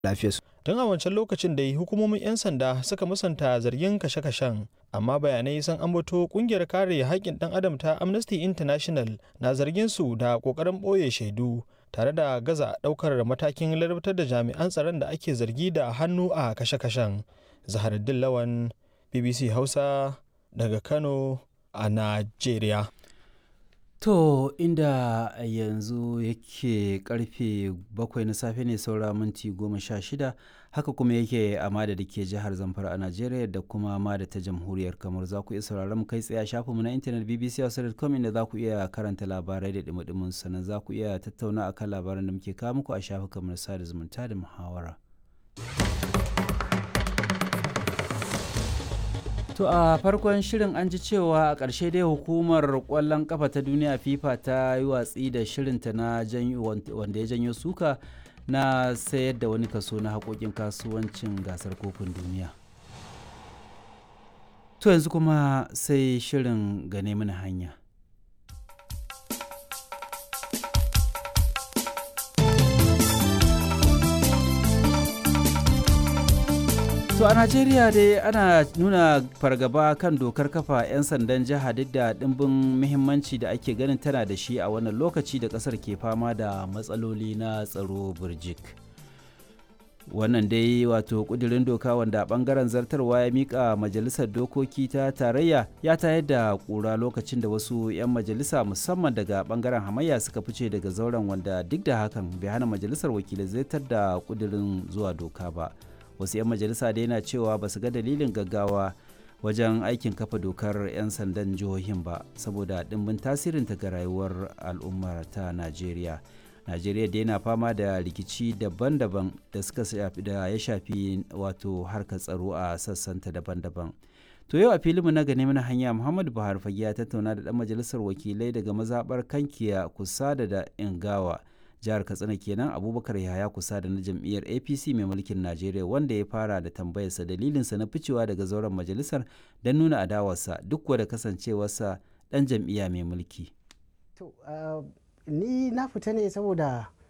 lafiyarsu. Tun a wancan lokacin da hukumomin 'yan sanda suka musanta zargin kashe-kashen, amma bayanai sun ambato kungiyar kare haƙƙin ɗan adam ta Amnesty International na zargin su da ƙoƙarin ɓoye shaidu tare da gaza ɗaukar matakin larabtar da jami'an tsaron da ake zargi da hannu a kashe-kashen. Zaharuddin Lawan, BBC Hausa daga Kano a Najeriya. To inda yanzu yake karfe bakwai na safe ne saura minti goma sha shida haka kuma yake a mada da ke jihar Zamfara a Najeriya da kuma mada ta jamhuriyar kamar za ku iya sauraron mu kai tsaye a shafinmu na intanet bbc.com inda za ku iya karanta labarai da dumudumin sannan za ku iya tattauna akan labaran da muke kawo muku a shafukanmu na sada zumunta da muhawara. To a farkon shirin an ji cewa a ƙarshe dai hukumar ƙwallon ƙafa ta duniya FIFA ta yi watsi da shirinta na wanda ya janyo suka na sayar da wani kaso na haƙoƙin kasuwancin gasar kofin duniya. To yanzu kuma sai shirin gane mana hanya. To a Najeriya dai ana nuna fargaba kan dokar kafa 'yan sandan jiha duk da ɗimbin muhimmanci da ake ganin tana da shi a wannan lokaci da ƙasar ke fama da matsaloli na tsaro burjik. Wannan dai wato ƙudurin doka wanda ɓangaren zartarwa ya miƙa majalisar dokoki ta tarayya ya tayar da ƙura lokacin da wasu 'yan majalisa musamman daga ɓangaren hamayya suka fice daga zauren wanda duk da hakan bai hana majalisar wakilai zartar da ƙudurin zuwa doka ba. wasu 'yan majalisa da yana cewa ba su ga dalilin gaggawa wajen aikin kafa dokar 'yan sandan jihohin ba saboda ɗimbin tasirinta ga rayuwar al'ummar ta najeriya najeriya da yana fama da rikici daban-daban da suka shafi da ya shafi wato harkar tsaro a sassanta daban-daban to yau a filinmu na gane mana hanya muhammadu buhari fage ya tattauna da ɗan majalisar wakilai daga mazaɓar kankiya kusa da da ingawa jihar katsina kenan abubakar yahaya kusa da na jam'iyyar apc mai mulkin najeriya wanda ya fara da tambayarsa dalilinsa na ficewa daga zauren majalisar don nuna adawarsa duk da kasancewarsa dan jam'iyya mai mulki to ni na fita ne saboda